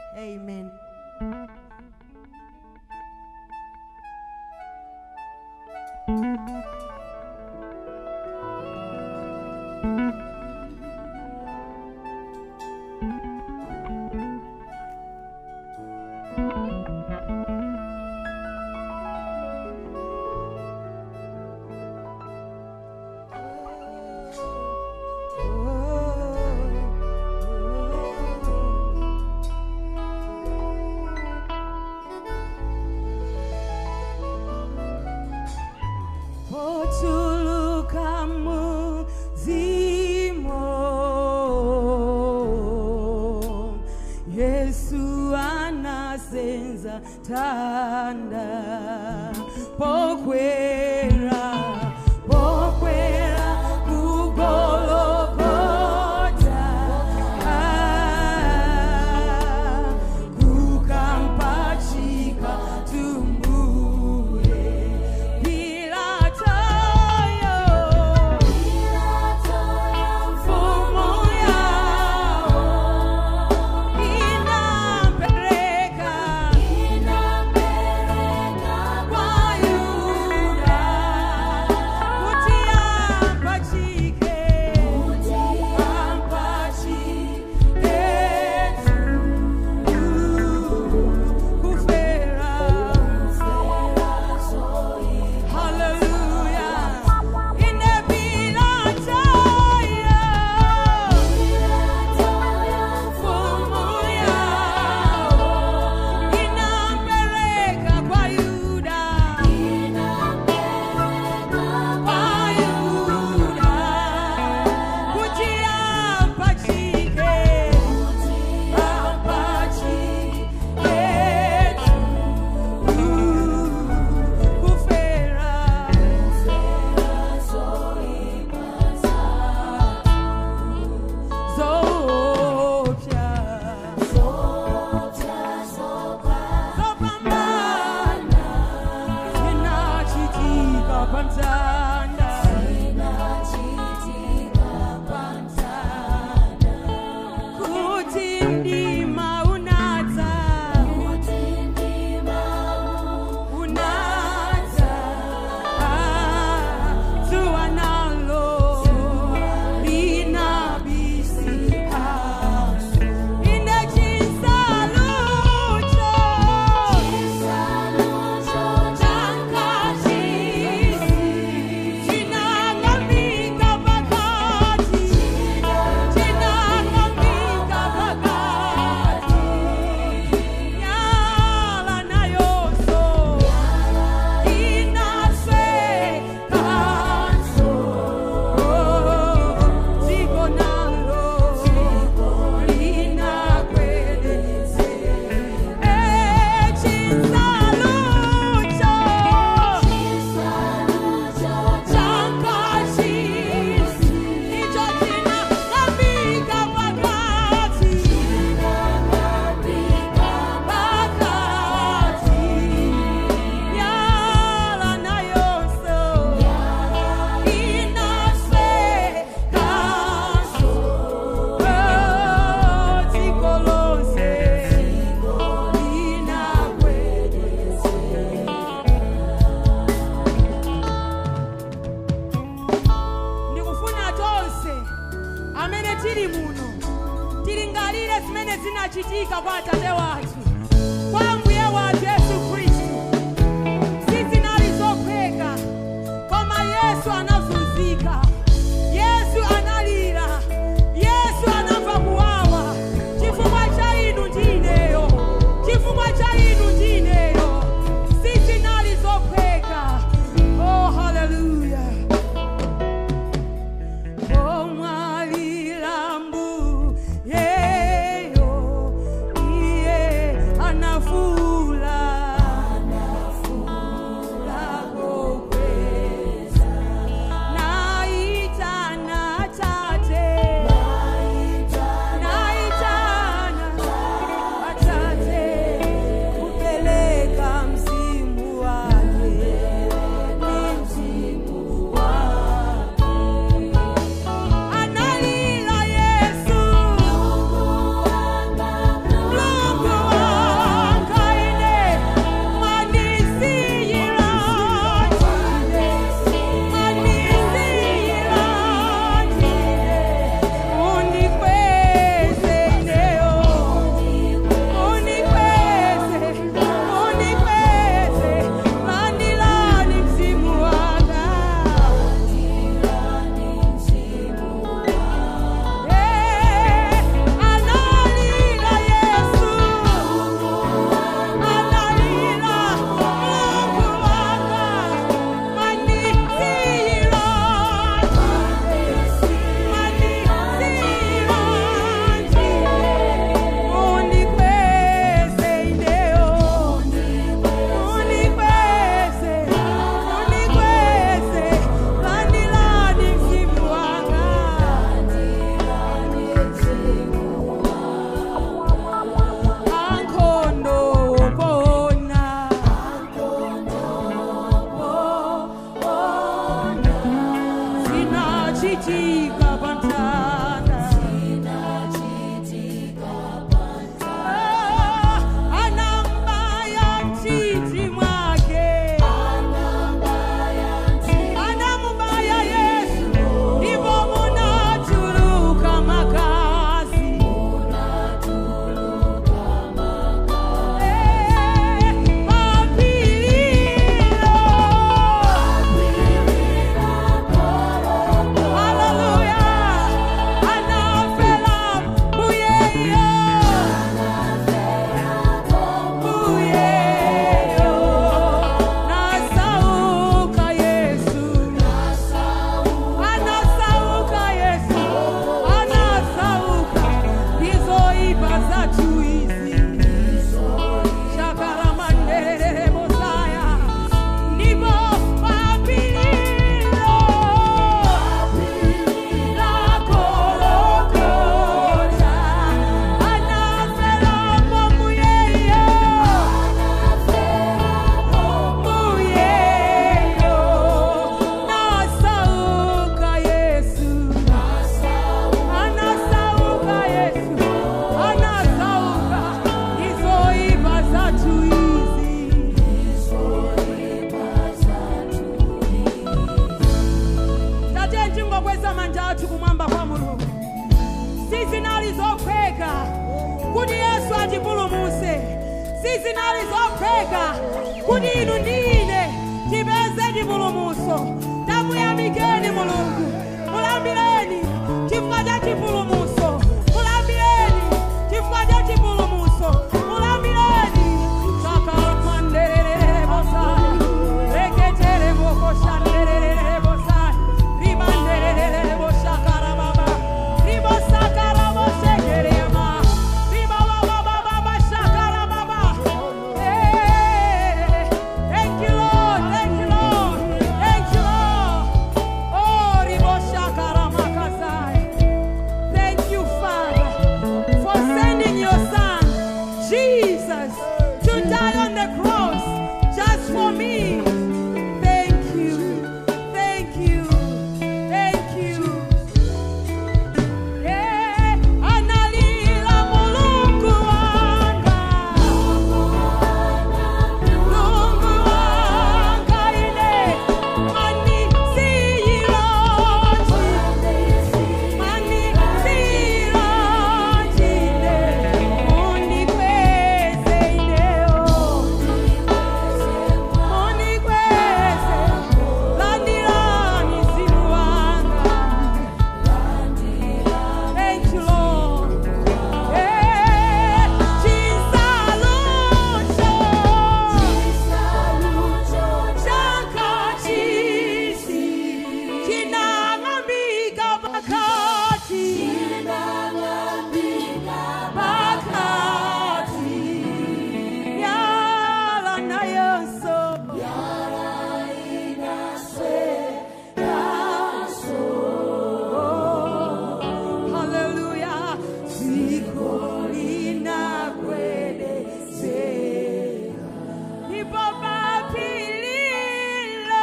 amen potuluka muzimo yesu anasenza tanda pokwera pokwera kugologota ah, kukampachika tumbuye pilatayo mfumo yao inampeleka kwa Yuda kuti ampachike ampachike kufera Hallelujah. Ine Pilatayo mfumo yao inampeleka kwa Yuda kwa Yuda kuti ampachike ampachike kufera zopya zopambana zinachitika pamtanda kuti mdima unadza unadza Ah, zuwa nalo linabisika ine chisalucho chakachisi chinang'ambika pakati chinang'ambika pakati nyala nayonso inasekanso dziko nalo linakwedeze echisalucho chakachisi icho chinang'ambika pakati pakati nyala nayonso inasekanso dziko lonse linakwedeze ndikufuna tonse amene tili muno tilingalire zimene zinachitika kwa atate wathu kwa mbuye wathu yesu khristu sizinali zophweka koma yesu anazunzika yesu analira yesu anamva kuwawa chifukwa cha inu ndi ineyo chifukwa cha inu ndi ineyo sizinali zophweka oh haleluya omwalilambu yeyo iye sizinali zopheka kuti inu ndine tipeze chipulumutso tamuyamikeni mulungu mulambireni chifukwa cha chipulumutso mulambireni chifukwa cha chipulumutso mulambireni sakalamanderere bosai reketere bokoshanderere bosai ribanderere boshakara baba ribosakara bosekereyama ribababababa shakara baba Hey, thank you lord thank you lord thank you lord oh riboshakara makasai Thank you, Father, for sending your Son, Jesus, to die on the cross just for me. Thank you, thank you, thank you. Yeah, analila mulungu wanga, mulungu wanga ine, mani siyiloji. Mani sirojine, unikweze ideo. Unikweze, landirani mzimu wanga. Thank you, Lord. Eh, chisalucho. Chakachisi, chinang'ambika pakati. Pakati, yala nayoso. Hallelujah. Siko linakwelezeka. Ipo papililo.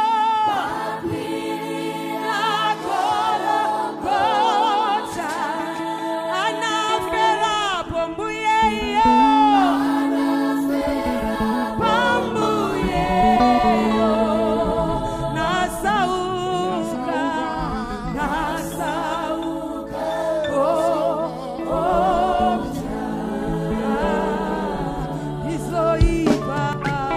Nakolokocha. Anaferapo mbuyeyo. Pambuyeyo. Nasauka. Nasauka. Oh, oh, Izoipa.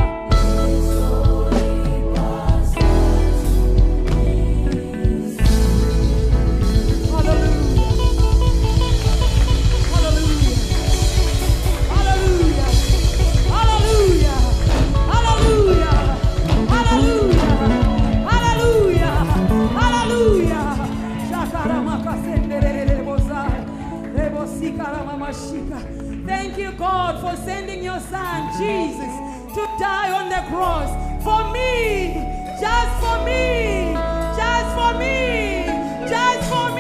Thank you, God, for sending your son Jesus to die on the cross for me, just for me, just for me, just for me.